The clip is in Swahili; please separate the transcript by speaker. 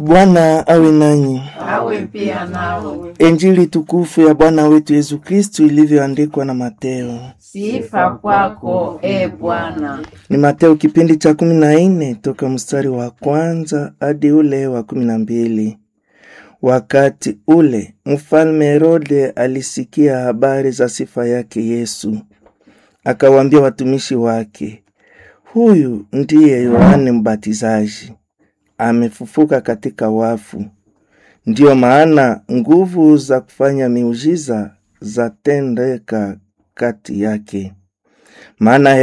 Speaker 1: Bwana awe nanyi.
Speaker 2: awe pia nawe.
Speaker 1: Injili tukufu ya Bwana wetu Yesu Kristu ilivyoandikwa na Mateo.
Speaker 2: Sifa kwako e Bwana.
Speaker 1: Ni Mateo kipindi cha kumi na nne toka mstari wa kwanza hadi ule wa kumi na mbili. Wakati ule mfalme Herode alisikia habari za sifa yake Yesu, akawaambia watumishi wake, huyu ndiye Yohane Mbatizaji, amefufuka katika wafu. Ndiyo maana nguvu za kufanya miujiza zatendeka kati yake. Maana